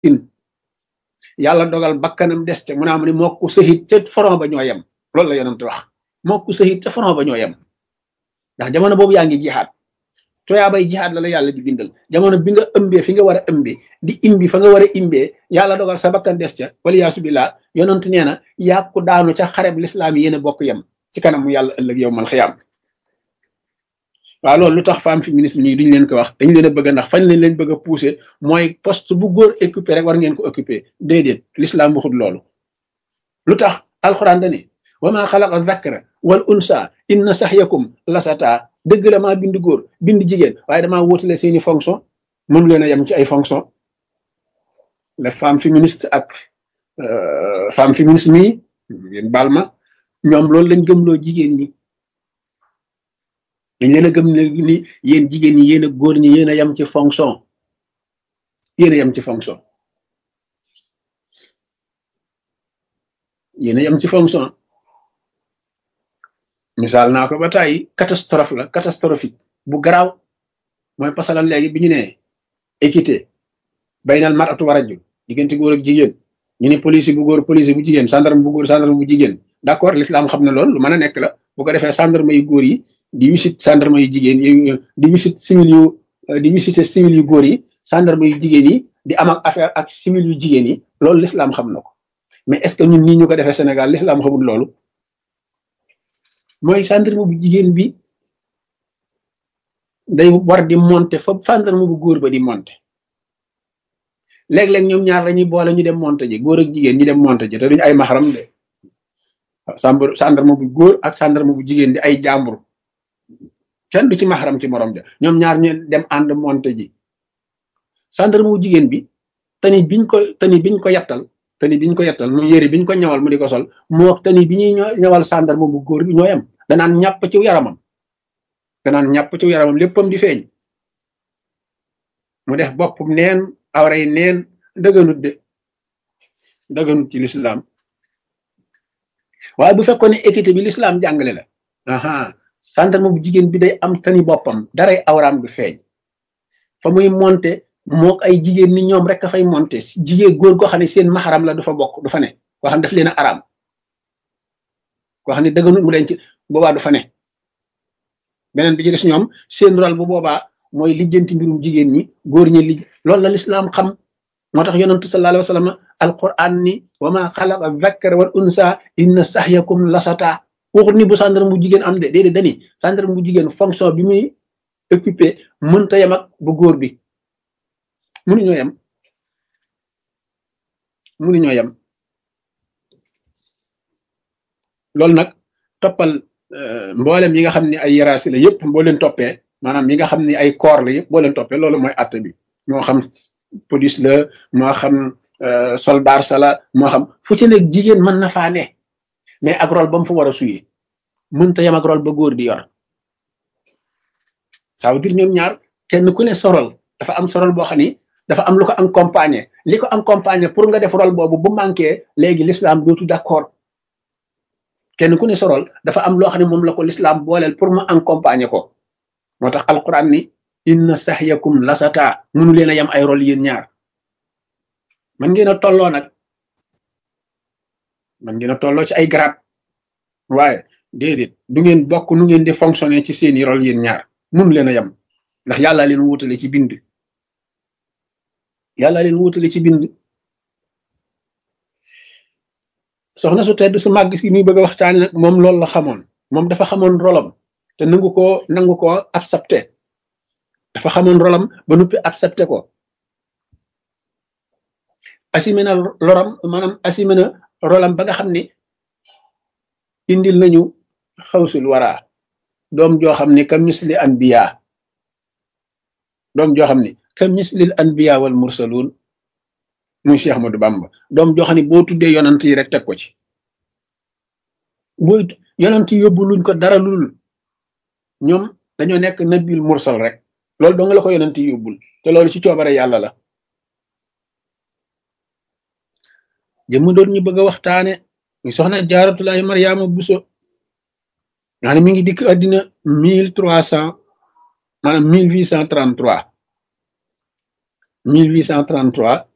yàlla dogal bakkanam des ca mu naa mu ne moo ko sëhit ca front ba ñoo yem loolu la yonent wax moo ko sëhit ca front ba ñoo yem ndax jamono boobu yaa ngi jihaat toyaa bay jihaat la la yàlla di bindal jamono bi nga ëmbee fi nga war a ëmbee di imbi fa nga war a imbee yàlla dogal sa bakkan des ca wala yaasu billah yonent nee na yàqu daanu ca xareb lislaam yi yéen a bokk yem ci kanam mu yàlla ëllëg yow mal xiyaam waaw loolu lu tax femme féministe nii duñ leen ko wax dañ leen a bëgg ndax fañ leen leen bëgg a pousser mooy poste bu góor occupé rek war ngeen ko occupé déedéet l'islam waxut loolu lu tax alxuraan dani wa maa xalaqa zakara wal unsa inna saxyakum lasata dëgg la maa bind góor bind jigéen waaye damaa wóotale seeni fonction mënu leen a yem ci ay fonction les femmes féministes ak femme féministe mii yéen baal ma ñoom loolu lañ gëmloo jigéen ñi dañ leen a gëm ne ni yéen jigéen ñi yéen a góor ñi yéen a yem ci fonction yéen a yem ci fonction yéen a yem ci fonction misaal naa ko ba tàyyi catastrophe la catastrophique bu garaaw mooy pasalan léegi bi ñu ne équité baynal maratu wa rajul diggante góor ak jigéen ñu ne police bu góor police bu jigéen gendarme bu góor gendarme bu jigéen d'accord l'islam xam na loolu lu mën a nekk la bu ko defee gendarme yu góor yi di wisit gendarme yu jigéen yi di wisit civil yu di visiter civil yu góor yi gendarme yu jigéen yi di am ak affaire ak civil yu jigéen yi loolu l'islam xam na ko mais est-ce que ñun nii ñu ko defee Sénégal l'islam xamul loolu mooy gendarme bu jigéen bi day war di monter fa gendarme bu góor ba di monter léeg-léeg ñoom ñaar dañuy boole ñu dem monter ji góor ak jigéen ñu dem monter ji te duñu ay maxaram de sàmb gendarme bu góor ak gendarme bu jigéen di ay jàmbur kenn du ci maxaram ci morom ja ñoom ñaar ñu dem ànd monter ji gendarme bu jigéen bi tani biñ ko tani biñ ko yettal tani biñ ko yettal mu yëre biñ ko ñawal mu di ko sol moo tani bi ñuy ñawal gendarme bu góor bi ñoo yem danaan ñàpp ci yaramam danaan ñàpp ci yaramam léppam di feeñ mu def boppam neen awray neen dëgganut de dëgganut ci l'islam waaye bu fekkoon ne équité bi l'islam jàngale la aha gendarme bu jigéen bi day am tani boppam daray awraam du feeñ fa muy monter moo ay jigéen ni ñoom rek a fay monter jigéen góor goo xam ne seen maxaram la du fa bokk du fa ne koo xam ne daf leen a araam koo xam ne dëgganut mu leen ci boobaa du fa ne beneen bi ci des ñoom seen rôle bu boobaa mooy lijjanti mbirum jigéen ñi góor ñi li loolu la lislaam xam moo tax yonentu sallallahu alayhi wa sallam alquran ni wa ma xalaqa dhakkara wal unsa inna sahyakum lasata waxut ni bu gendarme bu jigéen am de déedéet dani gendarme bu jigéen fonction bi muy occupé mënta yem ak bu góor bi mënuñoo yem mënuñoo yem loolu nag toppal mboolem yi nga xam ne ay yaraasi la yëpp boo leen toppee maanaam yi nga xam ne ay corps la yëpp boo leen toppee loolu mooy àtte bi moo xam police la moo xam soldat sa la moo xam fu ci nekk jigéen mën na faa ne mais ak rôle ba mu fa war a suyee mënta yem ak rôle ba góor di yor ça veut dire ñoom ñaar kenn ku ne sorol dafa am sorol boo xam ni dafa am lu ko accompagner li ko accompagner pour nga def rôle boobu bu manqué léegi l'islam dootu d'accord kenn ku ne sorol dafa am loo xam ne moom la ko l'islam booleel pour mu accompagner ko moo tax alquran ni inna sahyakum lasata munu leen a yem ay rôle yéen ñaar man ngeen a tolloo nag man ngeen a tolloo ci ay grade waaye déedéet du ngeen bokk nu ngeen di fonctionner ci seeni rôle yéen ñaar munu leen a yem ndax yàlla leen wutale ci bind yàlla leen wutale ci bind soxna su tedd su màgg si muy bëgg a waxtaane nag moom loolu la xamoon moom dafa xamoon rolam te nangu ko nangu ko accepté dafa xamoon rolam ba nuppi accepté ko assumé na loram maanaam assumé na rolam ba nga xam ni indil nañu xawsul wara doom joo xam ni ka misli anbiya doom joo xam ni ka mislil anbiya wal mursalun muy Cheikh Ahmadou Bamba doom joo xam ne boo tuddee yonant yi rek teg ko ci boo yonant yi yóbbu luñ ko dara lul ñoom dañoo nekk nabil mursal rek loolu doo nga la ko yonant yi yóbbul te loolu ci coobare yàlla la jëmm doon ñu bëgg a waxtaane ñu soxna jaaratulaay mariama buso nga ne mi ngi dikk àddina mille trois cent maanaam mille huit cent trente trois mille huit cent trente trois